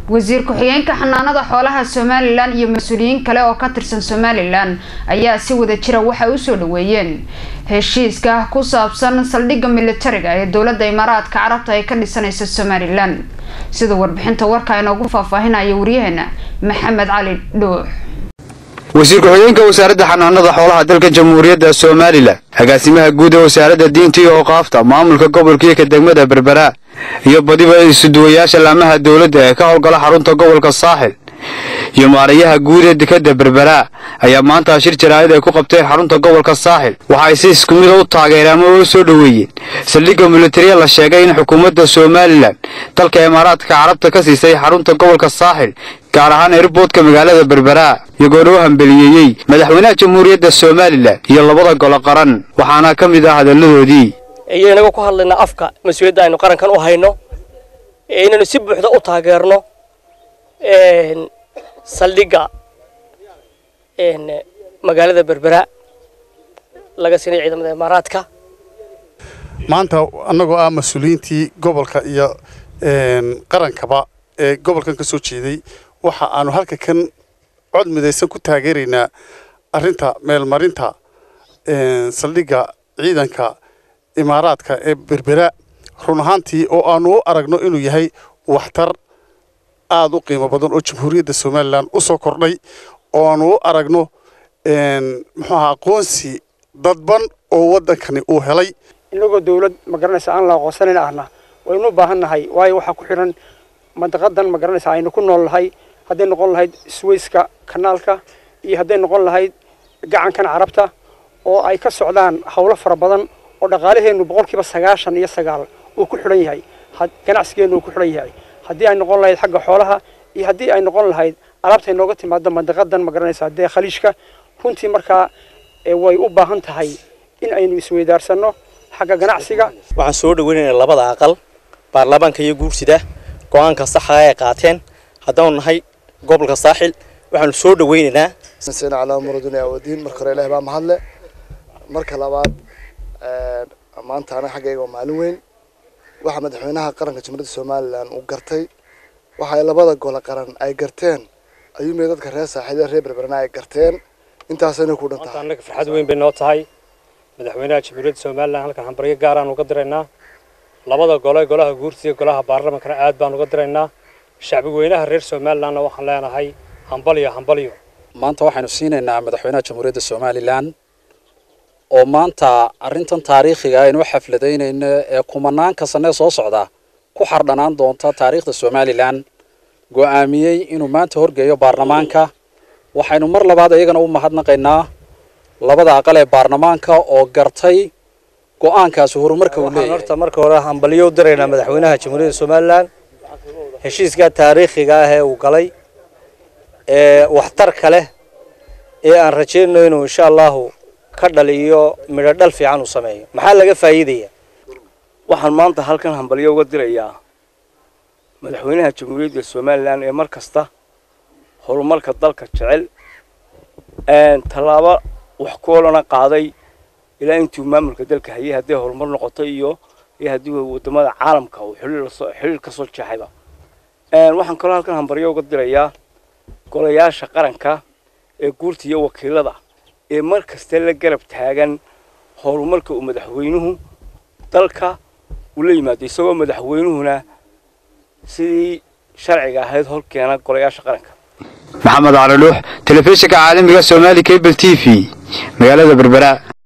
wasiir ku-xigeenka xanaanada xoolaha somalilan iyo mas-uuliyiin kale oo ka tirsan somalilan ayaa si wada jira waxay usoo dhaweeyeen heshiiska ku saabsan saldhigga militariga ee dowladda imaaraadka carabta ay ka dhisanaysa somalilan sida warbixinta warka inoogu faahfaahinaya waryaheena maxamed cali dhuux wasiir ku-xigeenka wasaaradda xanaanada xoolaha dalka jamhuuriyadda somalilan agaasimaha guud ee wasaaradda diinta iyo oqaafta maamulka gobolka iyo ka degmada berbera iyo badiba isuduwayaasha laamaha dowladda ee ka howlgala xarunta gobolka saaxil iyo maarayaha guud ee dekadda berbera ayaa maanta shir jaraa'id ay ku qabteen xarunta gobolka saaxil waxa ay si isku mida u taageereen ama u soo dhoweeyeen saldhigga militariya la sheegay in xukuumadda somalilan dalka imaaraadka carabta ka siisay xarunta gobolka saaxil gaar ahaan airboodka magaalada berbera iyagoona u hambeliyeeyey madaxweynaha jamhuuriyadda somalilan iyo labada golo qaran waxaana ka mid ah hadalladoodii iyo inaga ku hadlaynaa afka mas-uuliyadda aynu qarankan u hayno inaynu si buuxda u taageerno saldhigga magaalada berbera laga siinay ciidamada imaaraadka maanta annagoo ah mas-uuliyiintii gobolka iyo qarankaba ee gobolkan ka soo jeeday waxa aanu halka kan cod midaysan ku taageeraynaa arrinta meelmarinta saldhigga ciidanka imaaraadka ee berbera run ahaantii oo aanu u aragno inuu yahay waxtar aada u qiimo badan oo jamhuuriyadda somalilan u soo kordhay oo aanu u aragno muxuu aha aqoonsi dadban oo waddankani uu helay inagoo dawlad magaranaysa aan la aqoonsanayn ahna waynu u baahan nahay waayo waxaa ku xidhan mandaqadan magaranaysa aynu ku nool nahay hadday noqon lahayd swayska kanaalka iyo hadday noqon lahayd gacankan carabta oo ay ka socdaan howlo fara badan oo dhaqaalaheennu boqolkiiba sagaashan iyo sagaal uu ku xidhan yahay ganacsigeennu uu ku xidhan yahay haddii ay noqon lahayd xagga xoolaha iyo haddii ay noqon lahayd alaabta inooga timaado mandaqadan magaranaysa dee khaliijka runtii markaa way u baahan tahay in aynu isweydaarsano xagga ganacsiga waxaan soo dhaweynaynaa labada aqal baarlamaanka iyo guursida go-aanka saxa ay qaateen haddaanu nahay gobolka saaxil waxaanu soo dhaweynaynaa sina calaa muraduna awadiin marka hore ilahi baa mahadle marka labaad maanta anaga xaggayga waa maalin weyn waxa madaxweynaha qaranka jamhuuriyadda somalilan uu gartay waxa ay labada gole qaran ay garteen ayuumay dadka reer saaxiil reer berberana ay garteen intaasayna ku dhan tahay annaga farxad weyn bay noo tahay madaxweynaha jamhuuriyadda somalilan halkan hambaryo gaaraan uga diraynaa labada gole golaha guursiga golaha baarlamankana aad baan uga diraynaa shacbi weynaha reer somalilanna waxaan leenahay hambalyo hambalyo maanta waxaynu siinaynaa madaxweynaha jamhuuriyadda somalilan oo maanta arrintan taariikhiga aynu u xafladaynayno ee kumanaanka sanee soo socda ku xardhanaan doonta taariikhda somalilan go'aamiyey inuu maanta horgeeyo baarlamaanka waxaynu mar labaad iyagana u mahadnaqaynaa labada aqal ee baarlamaanka oo gartay go-aankaasi horumarka uu leeyahay horta marka hore hambalyo u diraynaa madaxweynaha jamhuuriyadda somalilan heshiiska taariikhiga ah ee uu galay ee waxtarka leh ee aan rajaynayno inuu insha allahu ka dhaliyo midho dhal fiican uu sameeyo maxaa laga faa'iidaya waxaan maanta halkan hambalyo uga dirayaa madaxweynaha jamhuuriyadda somalilan ee mar kasta horumarka dalka jecel tallaabo wax ku olana qaaday ilaa intuu maamulka dalka hayay hadday horumar noqoto iyo iyo haddii wadamada caalamka uu xiriir ka soo jeexayba waxaan kaloo halkan hambaryo uga dirayaa golayaasha qaranka ee guurta iyo wakiilada ee mar kasta la garab taagan horumarka uu madaxweynuhu dalka uu la yimaado isagoo madaxweynuhuna sidii sharciga ahayd horkeena golayaasha qaranka maxamed cali dhuux telefishinka caalamiga somaali cable t v magaalada berbera